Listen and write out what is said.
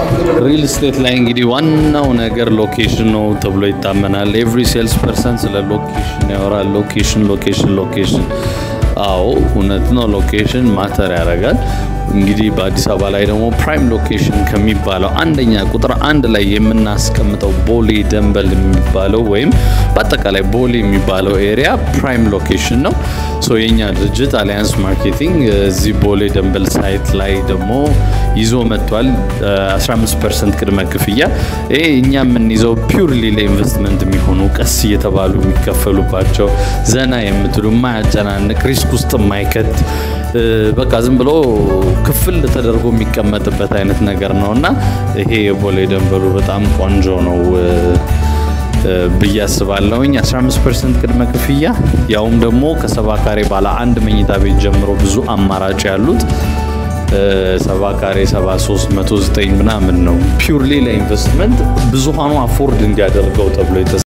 ሪል ስቴት ላይ እንግዲህ ዋናው ነገር ሎኬሽን ነው ተብሎ ይታመናል። ኤቭሪ ሴልስ ፐርሰን ስለ ሎኬሽን ያወራል። ሎኬሽን ሎኬሽን ሎኬሽን። አዎ እውነት ነው፣ ሎኬሽን ማተር ያደርጋል። እንግዲህ በአዲስ አበባ ላይ ደግሞ ፕራይም ሎኬሽን ከሚባለው አንደኛ ቁጥር አንድ ላይ የምናስቀምጠው ቦሌ ደንበል የሚባለው ወይም በአጠቃላይ ቦሌ የሚባለው ኤሪያ ፕራይም ሎኬሽን ነው። ሶ የኛ ድርጅት አሊያንስ ማርኬቲንግ እዚህ ቦሌ ደንበል ሳይት ላይ ደግሞ ይዞ መጥቷል። 15 ፐርሰንት ቅድመ ክፍያ። ይሄ እኛ የምንይዘው ፒውርሊ ለኢንቨስትመንት የሚሆኑ ቀስ እየተባሉ የሚከፈሉባቸው ዘና የምትሉ የማያጨናንቅ ሪስክ ውስጥ የማይከት በቃ ዝም ብሎ ክፍል ተደርጎ የሚቀመጥበት አይነት ነገር ነው እና ይሄ የቦሌ ደንበሉ በጣም ቆንጆ ነው ብዬ አስባለሁኝ። 15 ፐርሰንት ቅድመ ክፍያ ያውም ደግሞ ከሰባ ካሬ ባለ አንድ መኝታ ቤት ጀምሮ ብዙ አማራጭ ያሉት ሰባ ካሬ 73 109 ምናምን ነው። ፒውርሊ ለኢንቨስትመንት ብዙሃኑ አፎርድ እንዲያደርገው ተብሎ